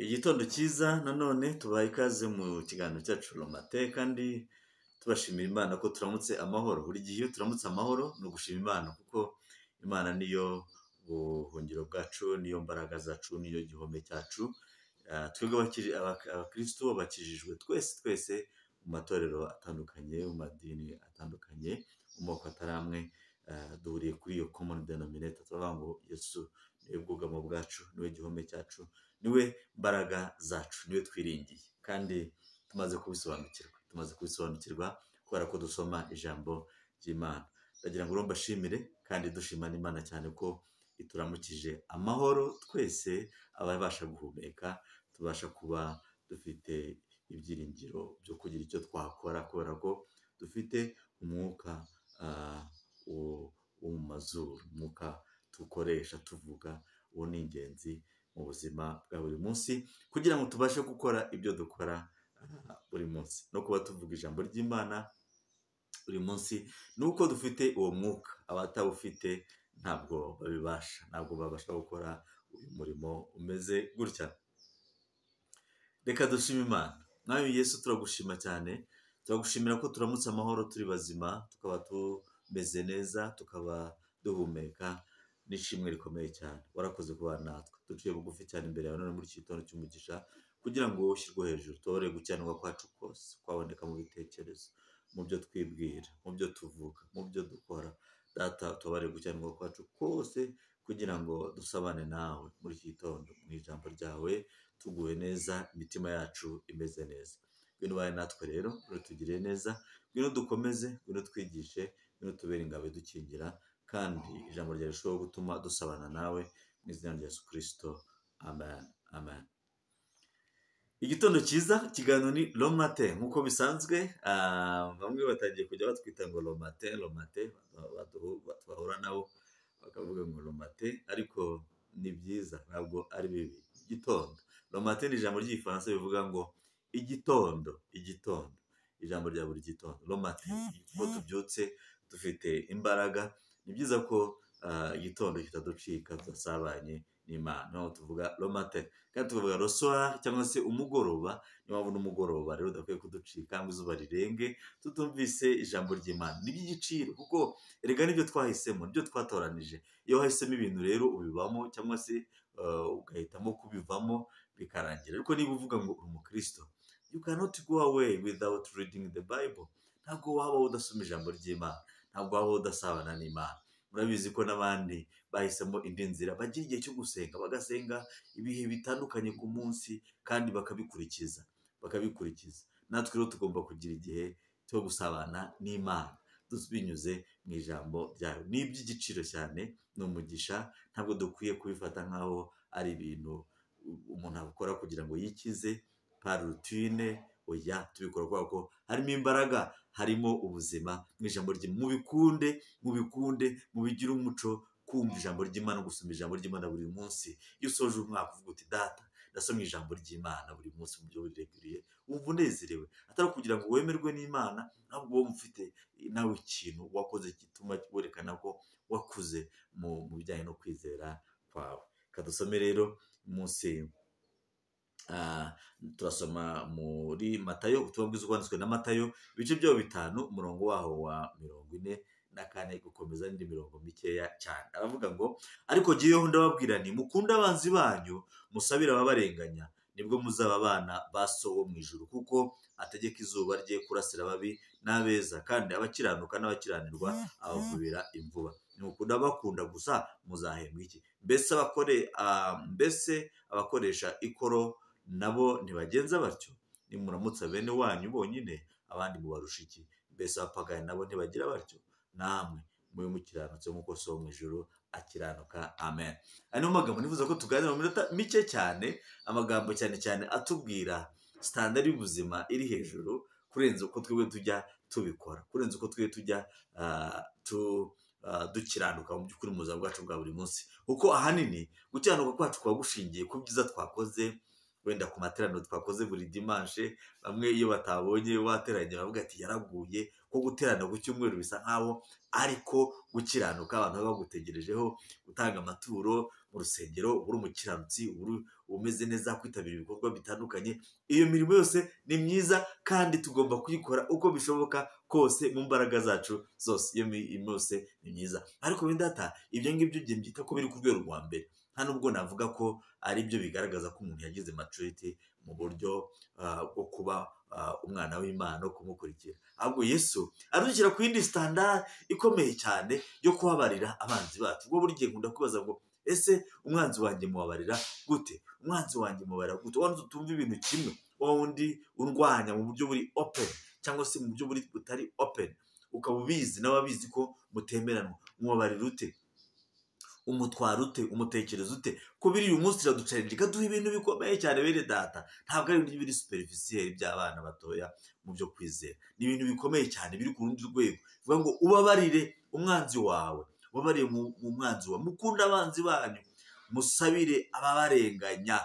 Igitondo cyiza nanone tubaha ikaze mu kiganiro cyacu Romate kandi tubashimira Imana ko turamutse amahoro, buri gihe iyo turamutse amahoro ni ugushima Imana kuko Imana niyo buhungiro bwacu, niyo mbaraga zacu, niyo gihome cyacu, twebwe abakirisitu bakijijwe twese twese mu matorero atandukanye, mu madini atandukanye, mu moko atari amwe, duhuriye kuri iyo common denominator tuvuga ngo Yesu niwe bwugamo bwacu, niwe gihome cyacu, niwe mbaraga zacu, niwe twiringiye kandi tumaze kubisobanukirwa, tumaze kubisobanukirwa kubera ko dusoma ijambo ry'Imana, ndagira ngo rero mbashimire kandi dushima n'Imana cyane ko ituramukije amahoro twese ababasha guhumeka, tubasha kuba dufite ibyiringiro byo kugira icyo twakora kubera ko dufite umwuka wo mu mazuru, umwuka dukoresha tuvuga, uwo ni ingenzi mu buzima bwa buri munsi kugira ngo tubashe gukora ibyo dukora buri munsi no kuba tuvuga ijambo ry'Imana buri munsi ni uko dufite uwo mwuka, abatawufite ntabwo babibasha, ntabwo babasha gukora uyu murimo umeze gutya, reka dushime Imana, mwami Yesu turagushima cyane, turagushimira ko turamutse amahoro turi bazima, tukaba tumeze neza, tukaba duhumeka n'ishimwe rikomeye cyane, warakoze kuba natwe, duciye bugufi cyane imbere yawe none muri iki gitondo cy'umugisha kugira ngo wowe ushyirwe hejuru, utore gukiranirwa kwacu kose kwaboneka mu bitekerezo, mu byo twibwira, mu byo tuvuga, mu byo dukora, data utubare gukiranirwa kwacu kose kugira ngo dusabane nawe muri iki gitondo, mu ijambo ryawe tuguwe neza, imitima yacu imeze neza, ngwino ubane natwe rero, ngwino utugirire neza, ngwino dukomeze, ngwino twigishe, ngwino tubere ingabo idukingira kandi ijambo ryawe rishobora gutuma dusabana nawe mu izina rya Yesu kirisito amen amen igitondo cyiza ikiganiro ni romate nk'uko bisanzwe ah, bamwe batangiye kujya batwita ngo romate romate bahura nabo bakavuga ngo romate ariko ni byiza ntabwo ari bibi igitondo romate ni ijambo ry'igifaransa rivuga ngo igitondo igitondo ijambo rya buri gitondo romate kuko tubyutse dufite imbaraga ni byiza ko ah, igitondo kitaducika tudasabanye n'imana niyo mpamvu tuvuga romate kandi tukavuga rosoha cyangwa se umugoroba niyo mpamvu n'umugoroba rero udakwiye kuducika ngo izuba rirenge tutumvise ijambo ry'imana ni iby'igiciro kuko erega nibyo twahisemo nibyo twatoranije iyo wahisemo ibintu rero ubibamo cyangwa se ah, ugahitamo kubivamo bikarangira ariko niba uvuga ngo uri umukristo you cannot go away without reading the bible ntabwo waba udasoma ijambo ry'imana ntabwo waba udasabana n'imana murabizi ko n'abandi bahisemo indi nzira bagira igihe cyo gusenga bagasenga ibihe bitandukanye ku munsi kandi bakabikurikiza bakabikurikiza natwe rero tugomba kugira igihe cyo gusabana n'imana binyuze mu ijambo ryayo ni iby'igiciro cyane ni umugisha ntabwo dukwiye kubifata nk'aho ari ibintu umuntu akora kugira ngo yikize parutine oya tubikora kubera ko harimo imbaraga harimo ubuzima mu ijambo rye mubikunde mubikunde mubigire umuco kumva ijambo ry'imana gusoma ijambo ry'imana buri munsi iyo usoje umwaka uvuga uti data ndasoma ijambo ry'imana buri munsi mu buryo bureguriye wumva unezerewe atari ukugira ngo wemerwe n'imana ahubwo wowe ufite nawe ikintu wakoze gituma werekana ko wakuze mu mu bijyanye no kwizera kwawe kadusome rero munsi Ah, turasoma muri matayo ubutumwa bwiza bwanditswe na matayo ibice byaho bitanu umurongo waho wa mirongo ine na kane gukomeza n'indi mirongo mikeya cyane aravuga ngo ariko jyeweho ndababwira nti mukunde abanzi banyu musabire ababarenganya nibwo muzaba abana ba so wo mu ijuru kuko ategeka izuba rye kurasira ababi n'abeza kandi abakiranuka n'abakiranirwa abavubira imvuba nukunda bakunda gusa muzahembwa iki mbese abakore ah, mbese abakoresha ikoro nabo ntibagenza batyo nimuramutsa bene wanyu bonyine abandi mubarusha iki mbese abapagani nabo ntibagira batyo namwe mube mukiranutse nk'uko so wo mu ijoro akiranuka amen aya niyo magambo nifuza ko tuganira mu minota mike cyane amagambo cyane cyane atubwira sitandari y'ubuzima iri hejuru kurenza uko twebwe tujya tubikora kurenza uko twebwe tujya ah, tu ah, dukiranuka mu by'ukuri mu buzima bwacu bwa buri munsi kuko ahanini gukiranuka kwacu kuba gushingiye ku byiza twakoze wenda ku materaniro twakoze buri dimanshe bamwe iyo batabonye wateranye baravuga ati yaraguye ko guterana ku cyumweru bisa nkaho ariko gukiranuka abantu baba bagutegerejeho gutanga amaturo urusengero ubura umukiranutsi ubura umeze neza kwitabira ibikorwa bitandukanye iyo mirimo yose ni myiza kandi tugomba kuyikora uko bishoboka kose mu mbaraga zacu zose iyo mirimo yose ni myiza ariko wenda data ibyo ngibyo igihe mbyita ko biri ku rwego rwa mbere nta nubwo navuga ko ari byo bigaragaza ko umuntu yagize maturite mu buryo ah, bwo kuba ah, umwana w'imana no kumukurikira ahubwo yesu adushyira ku yindi sitandara ikomeye cyane yo kuhabarira abanzi bacu ubwo buri gihe nkunda kubaza ngo ese umwanzi wanjye mubabarira gute umwanzi wanjye mubabarira gute wa wundi utumva ibintu kimwe wa wundi urwanya mu buryo buri open cyangwa se mu buryo buri butari open ukaba ubizi nawe abizi ko mutemeranwa mubabarira ute umutwara ute umutekereza ute ko biri uyu munsi iraducarinda ikaduha ibintu bikomeye cyane bene data ntabwo ari ibintu biri superficiel by'abana batoya mu byo kwizera ni ibintu bikomeye cyane biri ku rundi rwego bivuga ngo ubabarire umwanzi wawe ubabarire mu mu mwanzi wawe mukunde abanzi banyu musabire ababarenganya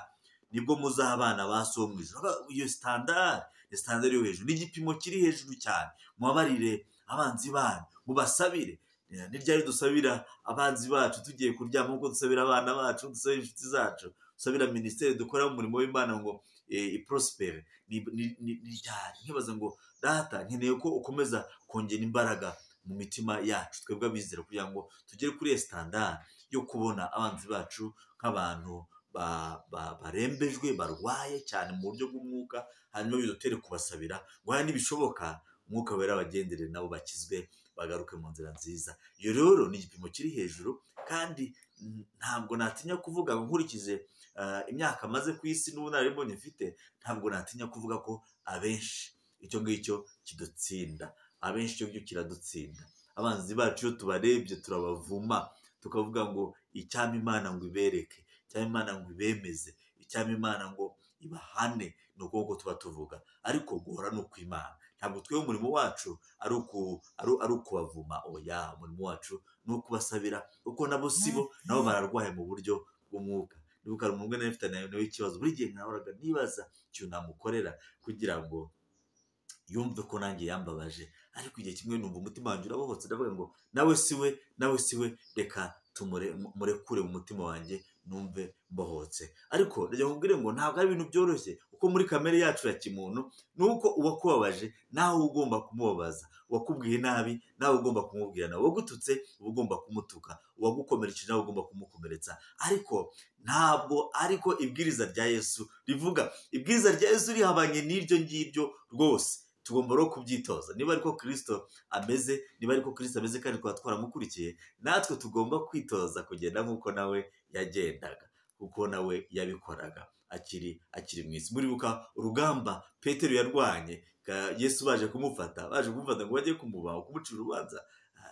nibwo muzaba abana ba so wo mu ijuru iyo sitandari ni sitandari yo hejuru n'igipimo kiri hejuru cyane mubabarire abanzi banyu mubasabire ni ryari dusabira abanzi bacu tugiye kuryama nk'uko dusabira abana bacu dusabira inshuti zacu dusabira minisiteri dukora umurimo w'imana ngo eh, iprosipere ni ni- ni- ni ryari nkibaza ngo data nkeneye ko ukomeza kongera imbaraga mu mitima yacu twebwe abizera kugira ngo tugere kuri iyo sitandari yo kubona abanzi bacu nk'abantu ba- ba- barembejwe barwaye cyane mu buryo bw'umwuka hanyuma bidutere kubasabira ngo hano nibishoboka umwuka wera abagendere nabo bakizwe bagaruke mu nzira nziza iyo rero ni igipimo kiri hejuru kandi mm, ntabwo natinya kuvuga ngo nkurikije ah, imyaka maze ku isi n'ubunararibonye mfite ntabwo natinya kuvuga ko abenshi icyo ngicyo kidutsinda abenshi icyo ngicyo kiradutsinda abanzi bacu iyo tubarebye turabavuma tukavuga ngo icyama imana ngo ibereke icyama imana ngo ibemeze icyama imana ngo ibahane ni ukuboko tuba tuvuga ariko guhora ni ukw'imana ntabwo twebwe umurimo wacu ari uku- ari- ari ukubavuma oya umurimo wacu ni ukubasabira kuko nabo si bo nabo bararwaye mu buryo bw'umwuka niba ukaba umwe nawe ufite nawe nawe ikibazo buri gihe nkahoraga nibaza ikintu namukorera kugira ngo yumve ko nanjye yambabaje ariko igihe kimwe numva umutima wanjye urabohotse ndavuga ngo nawe si we nawe si we reka tumure- mu- murekure mu mutima wanjye numve mbohotse ariko reka nkubwire ngo ntabwo ari ibintu byoroshye kuko muri kamere yacu ya kimuntu ni uko uwakubabaje nawe uba ugomba kumubabaza uwakubwiye nabi nawe uba ugomba kumubwira nawe uwagututse uba ugomba kumutuka uwagukomerekeje nawe uba ugomba kumukomeretsa ariko ntabwo ariko ibwiriza rya yesu rivuga ibwiriza rya yesu rihabanye n'iryo ngiryo rwose tugomba rero kubyitoza niba ariko kirisito ameze niba ariko kirisito ameze kandi twaba twaramukurikiye natwe tugomba kwitoza kugenda nk'uko nawe yagendaga kuko nawe yabikoraga akiri akiri mu isi muribuka urugamba petero yarwanye ka- yesu baje kumufata baje kumufata ngo bajye kumubaho kumucira urubanza Ah,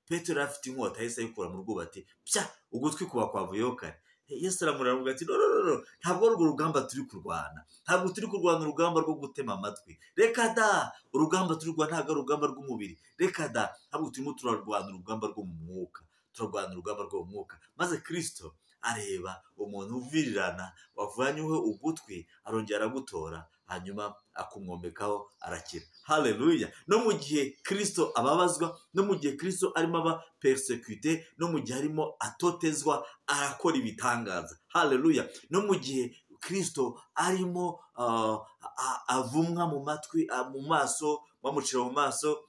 petero yari afite inkota yahise ayikura mu rwubati pya ugutwi kuba kwavuyeho kare yesu aramurarambwira ati no no no no, ntabwo ari urwo rugamba turi kurwana ntabwo turi kurwana urugamba rwo gutema amatwi reka da urugamba turi kurwana ntabwo ari urugamba rw'umubiri reka da ntabwo turimo turarwana urugamba rwo mu mwuka turarwana urugamba rwo mu mwuka maze kirisito areba umuntu uvirirana wavanyweho ugutwi arongera aragutora hanyuma akumwomekaho arakira haleluya no mu gihe kirisito ababazwa no mu gihe kirisito arimo aba perisekute no mu gihe arimo atotezwa arakora ibitangaza haleluya no mu gihe kirisito arimo ah, a- avumwa mu matwi ah, mu maso bamucira mu maso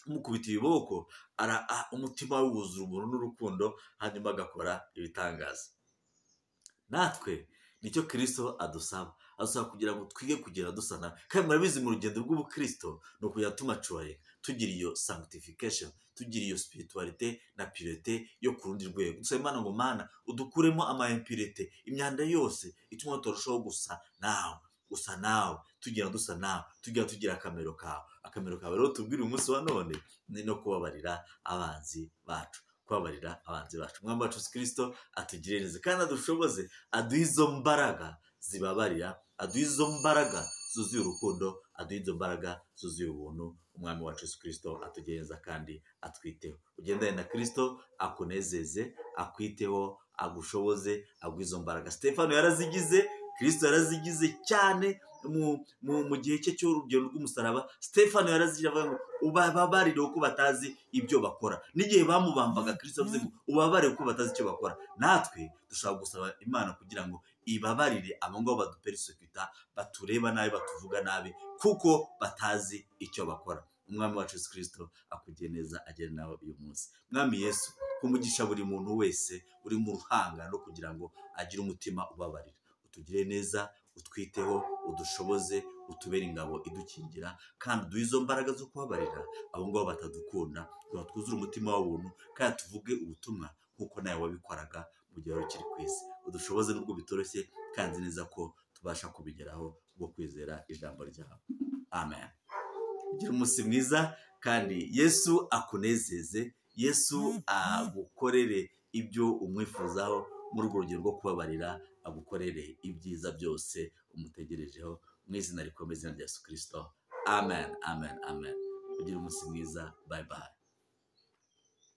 mukubita ibiboko ara- a- umutima we wuzura ubuntu n'urukundo hanyuma agakora ibitangaza natwe nicyo kirisito adusaba adusaba kugira ngo twige kugenda dusa nawe kandi murabizi mu rugendo rw'ubukirisito ni ukujya tumacuwaringa tugira iyo sanctification tugira iyo spiritualite na purite yo ku rundi rwego dusaba imana ngo mana udukuremo amayempirite imyanda yose ituma turushaho gusa nawe gusa nawe tugira dusa nawe tugira tugira akamero kawe akamero kawe rero tubwire umunsi wa none ni no kubabarira abanzi bacu kubabarira abanzi bacu umwami wacu Yesu kirisito atugire neza kandi adushoboze aduha izo mbaraga zibabarira aduha izo mbaraga zuzuye urukundo aduha izo mbaraga zuzuye ubuntu umwami wacu Yesu kirisito atugire neza kandi atwiteho ugendane na kirisito akunezeze akwiteho agushoboze aguha izo mbaraga stefano yarazigize kirisito yarazigize cyane mu gihe cye cy'urugero rw'umusaraba stefano yarazigira avuga ngo ubabarire kuko batazi ibyo bakora n'igihe bamubambaga kirisito avuze ngo ubabarire kuko batazi icyo bakora natwe dushobora gusaba imana kugira ngo ibabarire abo ngabo badupera isukita batureba nabi batuvuga nabi kuko batazi icyo bakora umwami wacu Yesu kirisito akugiye neza agera nawe uyu munsi mwami yesu kumugisha buri muntu wese uri mu ruhangano kugira ngo agire umutima ubabarira utugire neza utwiteho udushoboze utubere ingabo idukingira kandi uduhe izo mbaraga zo kubabarira abo ngabo batadukunda tuba twuzure umutima w'ubuntu kandi tuvuge ubutumwa nk'uko nawe wabikoraga mu gihe wari ukiri ku isi udushoboze n'ubwo bitoroshye kandi nzi neza ko tubasha kubigeraho bwo kwizera ijambo ryawe amen ugira umunsi mwiza kandi yesu akunezeze yesu agukorere ibyo umwifuzaho muri urwo rugero rwo kubabarira agukorere ibyiza byose umutegerejeho mu izina rikomeye izina rya yesu kirisito amen amen amen ugira umunsi mwiza bayi bayi